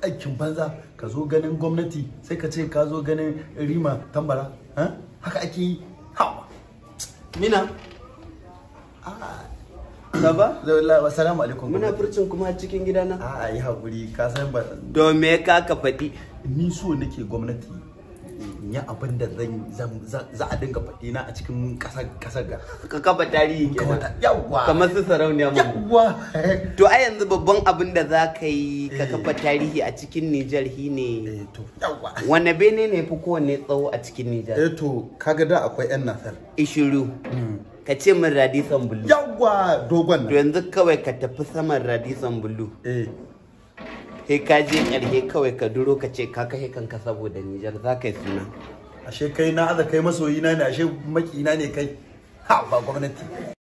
aikin banza ka zo ganin gwamnati sai ka ce ka zo ganin rima tambara ha? haka ake yi ha Mina, Saba? Assalamu alaikum. muna furcin kuma cikin gidana. A yi haƙuri ka san ba Don me ka ka faɗi? ni so nake gwamnati in yi abin da zan zan- za a dinga faɗi na a cikin ƙasar ƙasar ga. Ka kafa tarihi kenan. Yawwa. Kamar su sarauniya mu. Yawwa. To a yanzu babban abin da za ka yi ka kafa tarihi a cikin Nijar shi ne Eh to yawwa. wane bene ne fi kowanne tsawo a cikin Nijar? Eh to kaga da akwai yan nasar. Ishiru. Ka ce min radisan bulu. Yawwa dogon To nan. yanzu kawai ka tafi saman radisan bulu. Eh Sai ka je ƙarshe kawai ka duro ka ce ka kashe kanka saboda Nijar za ka yi suna. ashe kai na aza kai masoyina ne ashe makina ne kai. Ha ba gwamnati.